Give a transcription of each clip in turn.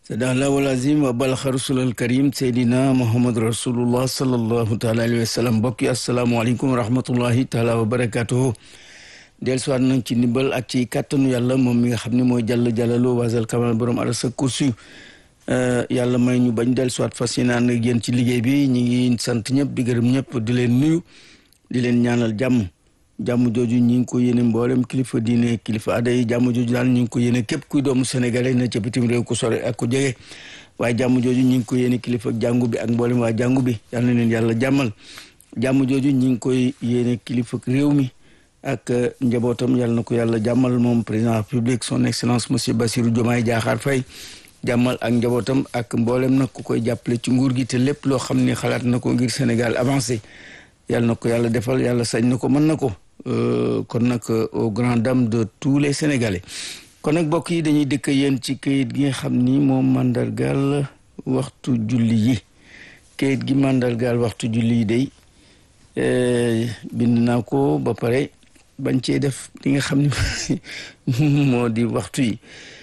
sadaqallahu al-azim wa balaxa rasulal karim seydina muhammad rasulullah sallallahu taala alayhi wa sallam mbokk yi asalaamaaleykum wa rahmatullahi taala wa barakatuhu del suwaat nañ ci ndimbal ak ci kàttanu yàlla moom mi nga xam ne mooy jàll jàllaloo wasal kamal borom arasa kursi yàlla may ñu bañ del suwaat fas yéene ànd ak yéen ci liggéey bi ñi ngi sant ñëpp di gërëm ñëpp di leen nuyu di leen ñaanal jàmm jàmm jooju ñi ngi ko yéene mboolem kilifa diine kilifa aada yi jàmm jooju daal ñi ngi ko yéene képp kuy doomu sénégalais na ca bitim réew ku sore ak ku jege waaye jàmm jooju ñi ngi ko yéene kilifa jàngu bi ak mboolem waa jàngu bi yal na leen yàlla jàmmal jàmm jooju ñi ngi koy yéene kilifa réew mi ak njabootam yàlla na ko yàlla jàmmal moom président république son excellence monsieur Bassirou Diomaye Diakhar Faye jàmmal ak njabootam ak mboolem nag ku koy jàppale ci nguur gi te lépp loo xam ne xalaat na ko ngir Sénégal avancé yàlla na ko yàlla defal yàlla sañ na ko mën na ko kon nag au grand dame de tous les sénégalais kon nag mbokk yi dañuy dëkk yéen ci kayit gi nga xam ni moom mandargaal waxtu julli yi kayit gi mandargaal waxtu julli yi day bind naa ko ba pare bañ cee def li nga xam ni moo di waxtu yi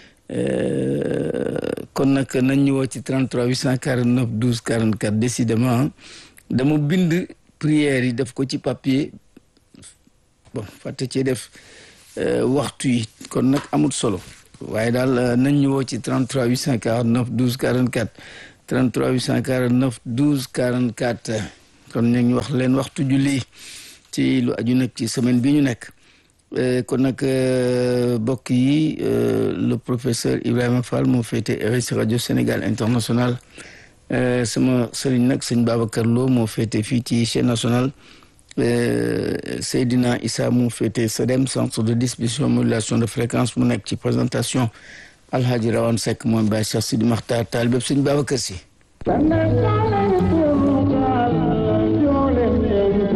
kon nag nañ ñu woo ci 33 849 12 44 décidément dama bind prière yi def ko ci papier bon fàtte cee def waxtu yi kon nag amul solo waaye daal nañ ñu woo ci 33 849 12 44 33 849 12 44 kon ñu ngi wax leen waxtu julli ci lu aju nag ci semaine bi ñu nekk kon nag mbokk yi le professeur Ibrahima Fall moo féete RSI rajo Sénégal international sama sëriñ nag sëñ Babacar Lo moo féete fii ci chaîne nationale Seydina Issa mu féete SEDEM centre de distribution modulation de fréquence mu nekk ci présentation Alhaji Rawane Seck moom Baye Cheikh Sidi Makhtar taal bépp sëñ Babacar Si